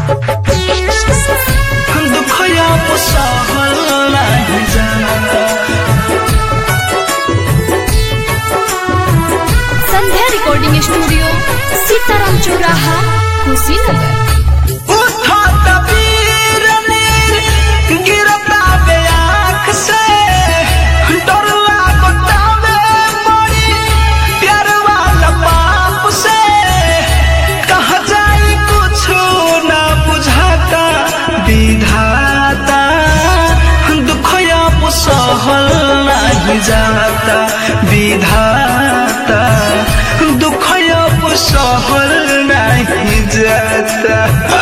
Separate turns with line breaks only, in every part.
दुखया सहल नाही जाता
संध्या रिकॉर्डिंग स्टूडियो सीताराम चौराहा कुशीनगर
उठत वीर नीर गिरता बे आँख से डर लागता बे बड़ी प्यार वाला बाप से कहा जाई कुछ ना बुझाता विधाता दुखया सहल नहीं जाता विधाता दुखया सहल नहीं जाता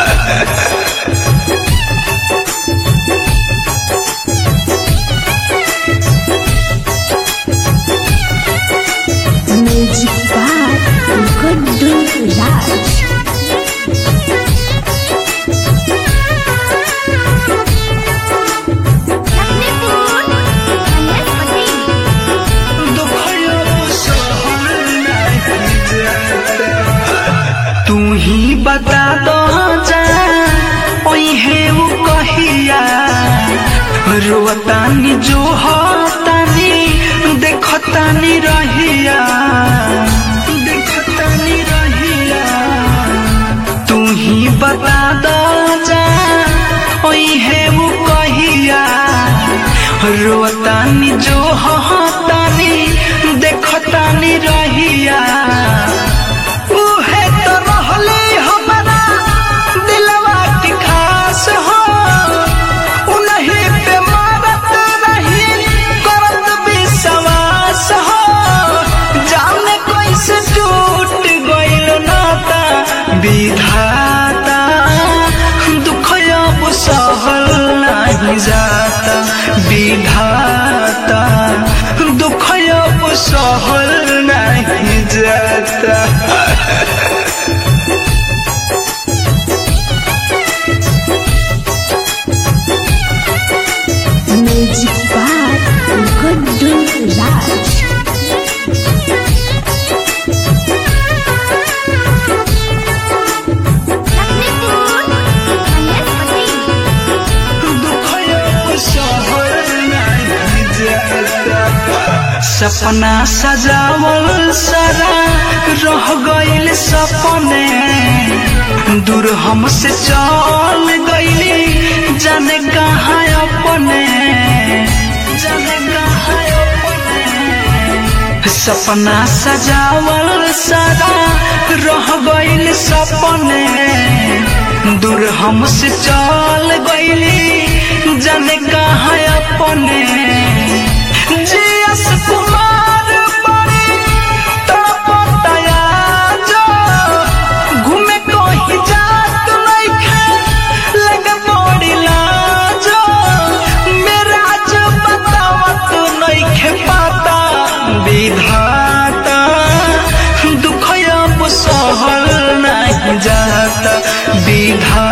म्यूजिक बार गुड्डू राज
तू ही बता दो जा ओहे वो कहिया रोतानी जो होतानी देखतानी रहिया देखतानी रहिया तू ही बता दो जा ओहे वो कहिया रोतानी जो होतानी देखतानी रहिया उहे तो रहले हमारा दिलवा के खास हो उन्हीं पे मारत रही करत विश्वास हो जाने कैसे टूट गइल नाता विधाता दुख अब सहल नहीं जाता विधाता दुख अब सहल नहीं जाता
म्यूजिक बार गुड्डू राज
सपना सजावल सारा रह गइल सपने दूर हमसे चल गइली जाने कहाँ अपने जाने कहाँ अपने सपना सजावल सारा रह गइल सपने दूर हमसे चल गइली जाने कहाँ अपने जीएस कुमार बड़ी तड़पतया जो घूमे कहीं जात नइखे लगे बड़ी लाजो मेरा जो बतावत नइखे पाता विधाता दुख अब सहल नहीं जाता विधाता